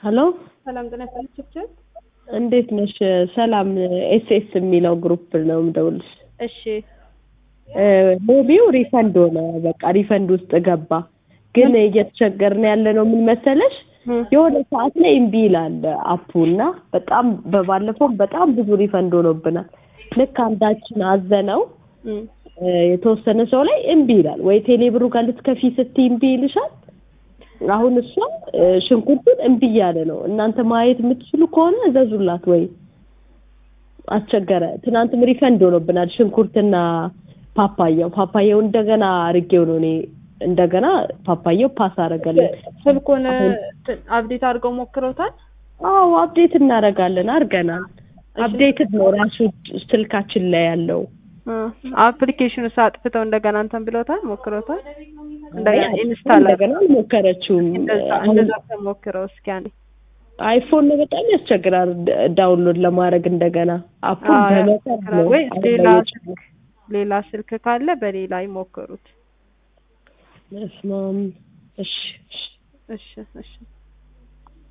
ሄሎ ሰላም ጤና ይስጥልኝ ችብችብ። እንዴት ነሽ? ሰላም ኤስኤስ የሚለው ግሩፕ ነው የምደውልሽ። እሺ ሎቢው ሪፈንድ ሆነ። በቃ ሪፈንድ ውስጥ ገባ። ግን እየተቸገርን ያለ ነው ምን መሰለሽ የሆነ ሰዓት ላይ እምቢ ይላል አፑ እና በጣም በባለፈው በጣም ብዙ ሪፈንድ ሆኖብናል። ልክ አንዳችን አዘነው የተወሰነ ሰው ላይ እምቢ ይላል። ወይ ቴሌብሩ ጋር ልትከፊ ስትይ እምቢ ይልሻል። አሁን እሷ ሽንኩርቱን እምቢ እያለ ነው። እናንተ ማየት የምትችሉ ከሆነ እዘዙላት ወይ አስቸገረ። ትናንትም ሪፈንድ ሆኖብናል ሽንኩርትና ፓፓያው ፓፓያው እንደገና አርጌው ነው እኔ እንደገና ፓፓያው ፓስ አደረገልን። ስልኩን አብዴት አድርገው ሞክረውታል? አዎ አፕዴት እናደርጋለን አድርገናል። አፕዴትድ ነው ራሱ ስልካችን ላይ ያለው አፕሊኬሽኑ አጥፍተው እንደገና እንትን ብለውታል ሞክረውታል? እንደገና ኢንስታል እንደገና አልሞከረችውም። እንደዛ ተሞክረው እስኪ አንዴ አይፎን ነው በጣም ያስቸግራል ዳውንሎድ ለማድረግ እንደገና አፑን በመጠር ነው ወይ ሌላ ስልክ ሌላ ስልክ ካለ በሌላ ይሞክሩት። በስመ አብ። እሺ እሺ እሺ